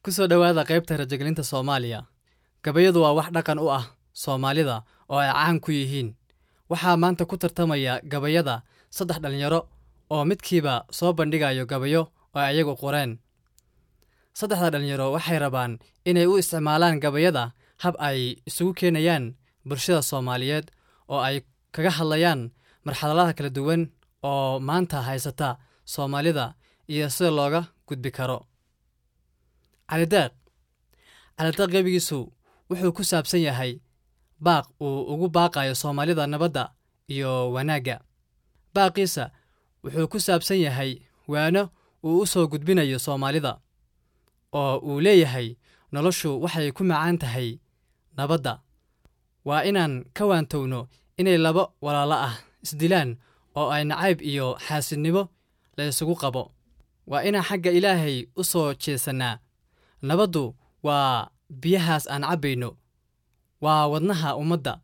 ku soo dhowaada qaybta rajagelinta soomaaliya gabayadu waa wax dhaqan u ah soomaalida oo ay caan ku yihiin waxaa maanta ku tartamaya gabayada saddex dhallinyaro oo midkiiba soo bandhigayo gabayo oo ay ayagu qoreen saddexda dhallinyaro waxay rabaan inay u isticmaalaan gabayada hab ay isugu keenayaan bulshada soomaaliyeed oo ay kaga hadlayaan marxaladaha kala duwan oo maanta haysata soomaalida iyo sida looga gudbi karo calidaaq calidaaq gebigiisu wuxuu ku saabsan yahay baaq uu ugu baaqayo soomaalida nabadda iyo wanaagga baaqiisa wuxuu ku saabsan yahay waano uu u soo gudbinayo soomaalida oo uu leeyahay noloshu waxay ku macaan tahay nabadda waa inaan ka waantowno inay laba walaalo ah isdilaan oo ay nacayb iyo xaasidnimo la isugu qabo waa inaan xagga ilaahay u soo jeesannaa nabaddu waa biyahaas aan cabbayno waa wadnaha ummadda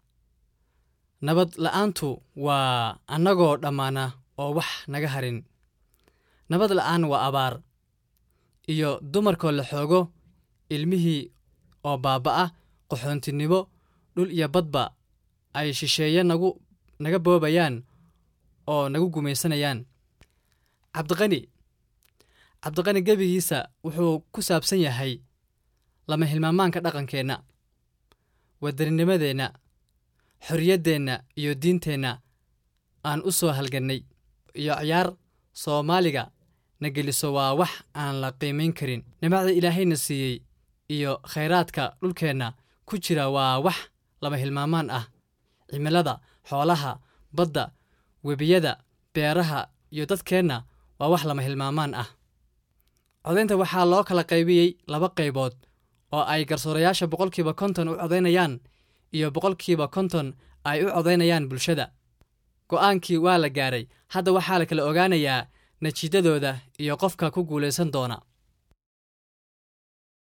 nabad la'aantu waa annagoo dhammaana oo wax naga harin nabad la'aan waa abaar iyo dumarkoo la xoogo ilmihii oo baabba'a qaxoontinimo dhul iyo badba ay shisheeye nagu naga boobayaan oo nagu gumaysanayaan cabdiqani cabdiqani gebigiisa wuxuu ku saabsan yahay lama hilmaamaanka dhaqankeenna waddaninimadeenna xorriyaddeenna iyo diinteenna aan u soo halgannay iyo ciyaar soomaaliga na geliso waa wax aan la qiimayn karin nimacda ilaahayna siiyey iyo khayraadka dhulkeenna ku jira waa wax lama hilmaamaan ah cimilada xoolaha badda webiyada beeraha iyo dadkeenna waa wax lama hilmaamaan ah codaynta waxaa loo kala qaybiyey laba qaybood oo ay garsoorayaasha boqolkiiba konton u codaynayaan iyo boqolkiiba konton ay u codaynayaan bulshada go'aankii waa la gaaray hadda waxaa la kala ogaanayaa natiijadooda iyo qofka ku guulaysan doona